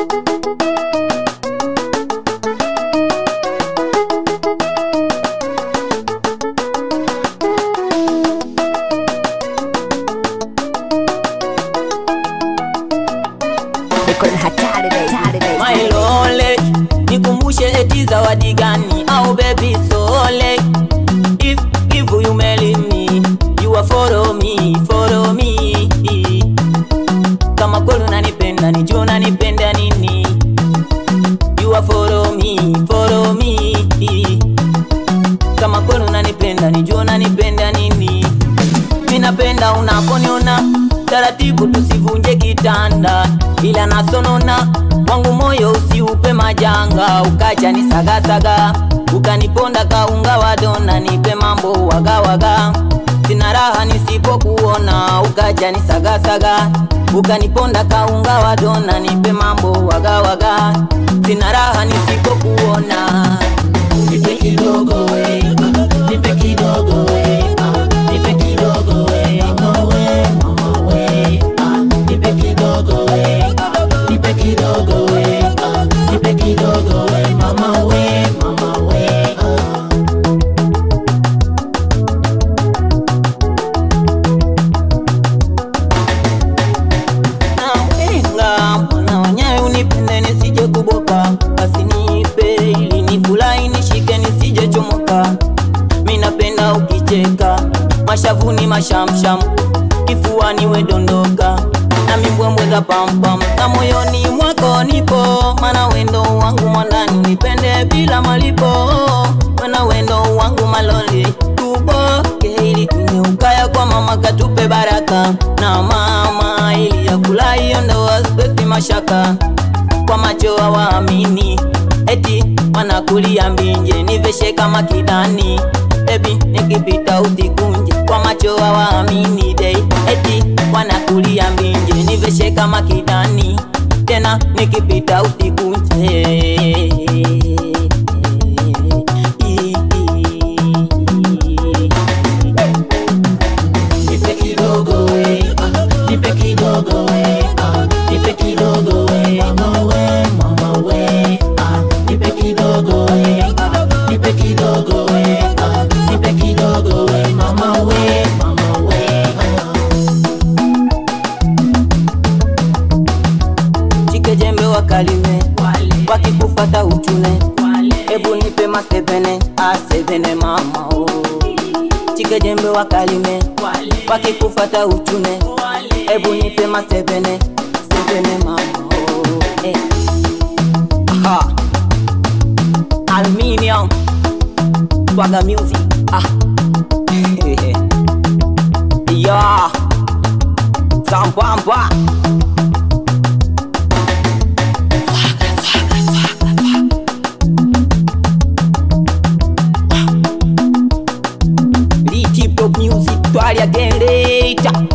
Niko na hatari baby, hatari baby. My lole, nikumbushe eti zawadi gani au baby sole If, if you marry me, you are follow me, follow me Kama kweli unanipenda, nijua unanipenda nini You are follow me, follow me Kama kweli unanipenda, nijua unanipenda nini Minapenda unaponiona taratibu, tusivunje kitanda, ila nasonona wangu moyo usiupe majanga, ukacha ni sagasaga, ukaniponda kaunga wa dona, nipe mambo wagawaga, sina raha nisipokuona, ukacha ni sagasaga, ukaniponda kaunga wa dona, nipe mambo wagawaga, sina raha nisipokuona. Nipe kidogo we, nipe kidogo we, ah, nipe kidogo we, mama we, mama we, ah, nipe kidogo we, ah, nipe kidogo we, ah, nipe kidogo we, mama we, mama we, ah. Nawenga mwana wanyaye unipende nisije kuboka, basi nipe ili nifurahi nishike nisije chomoka. Mi napenda ukicheka, mashavuni mashamsham, kifuani wedondoka na mimbwembwe za pampam, na moyoni mwako nipo, mana wendo wangu mwandani unipende bila malipo, mana wendo wangu maloli tuboke ili tunyukaya kwa mama katupe baraka na mama ili yafurahi ndoa spesi mashaka kwa macho hawaamini eti wanakulia mbinje niveshe kama kidani ebi nikipita usikunje kwa macho hawaamini dei eti wanakulia mbinje niveshe kama kidani tena nikipita usikunje Nipe kidogo we, ah, nipe kidogo we, ah, nipe kidogo we, mama we, mama we, ah, nipe kidogo we, ah, nipe kidogo we, ah, nipe kidogo we, mama we, mama we, ah. Chike jembe wakalime, wakikufata uchune, ebu nipe masebene, asebene mama oh. Chike jembe wakalime, wakikufata uchune, ebu nipe masebene, sebene mama oh. eh. Aha. Aluminium Swagger music ah. yeah. Sambamba Lee Tip Top Music Twalia Generator